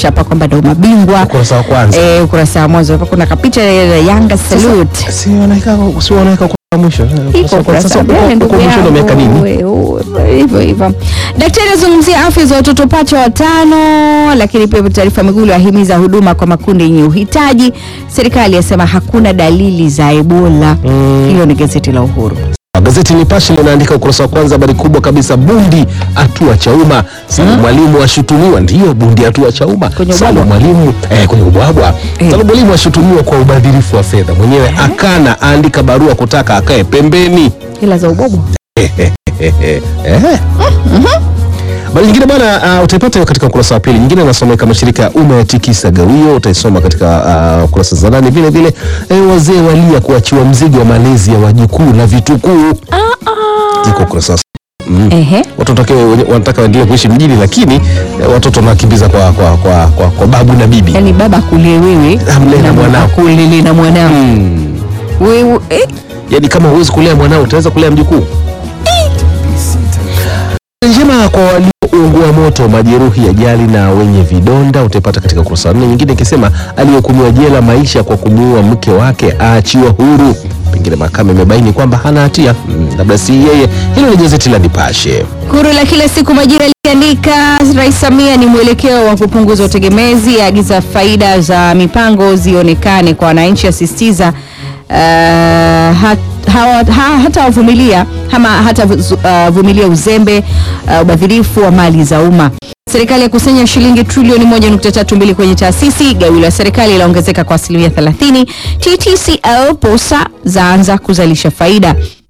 inaonyesha hapa kwamba ndio mabingwa Ukurasa wa kwanza. eh, ukurasa wa mwanzo hapa kuna kapicha ya Yanga salute Si wanaweka si wanaweka kwa mwisho. iko ukurasa wa mbele ndugu kwa mwisho ndio miaka nini? yangu we- we- hivyo hivyo. Daktari azungumzia afya za watoto pacha watano, lakini pia taarifa Migulu ahimiza huduma kwa makundi yenye uhitaji. Serikali yasema hakuna dalili za Ebola. Hiyo ni gazeti la Uhuru. Gazeti Nipashe linaandika ukurasa wa kwanza, habari kubwa kabisa, bundi atua Chauma. Salum Mwalimu ashutumiwa, ndiyo bundi atua Chauma. Kwenye Salum ubwabwa? Mwalimu eh, kwenye ubwabwa. Eh. Salum Mwalimu ashutumiwa kwa ubadhirifu wa fedha, mwenyewe akana, aandika barua kutaka akae pembeni. Hela za ubobo Eh. Habari nyingine bwana, uh, utaipata hiyo katika ukurasa wa pili. Nyingine nasomeka mashirika ya umma yatikisa gawio, utaisoma katika uh, kurasa za ndani. Vile vile eh, wazee walia kuachiwa mzigo wa malezi ya wajukuu na vitukuu, iko ukurasa wa ehe. watu wanataka wanataka waendelee kuishi mjini, lakini eh, watoto wanakimbiza kwa, kwa, kwa, kwa, kwa babu na bibi. Yani baba akulie wewe Amlee na mwanao. akulele na mwanao Hmm. wewe eh, Yaani kama huwezi kulea mwanao utaweza kulea mjukuu? njema kwa walioungua moto, majeruhi, ajali na wenye vidonda utaipata katika ukurasa wa nne. Nyingine ikisema aliyehukumiwa jela maisha kwa kumuua mke wake aachiwa huru, pengine mahakama imebaini kwamba hana hatia, Mm, labda si yeye. Hilo ni gazeti la Nipashe. Huru la kila siku Majira likiandika Rais Samia ni mwelekeo wa kupunguza utegemezi, aagiza faida za mipango zionekane kwa wananchi, asisitiza uh, hat, hawa- ha, hata wavumilia ama hata uh, vumilia uzembe uh, ubadhirifu wa mali za umma. Serikali ya kusanya shilingi trilioni 1.32 kwenye taasisi. Gawio la serikali laongezeka kwa asilimia 30. TTCL posa zaanza kuzalisha faida.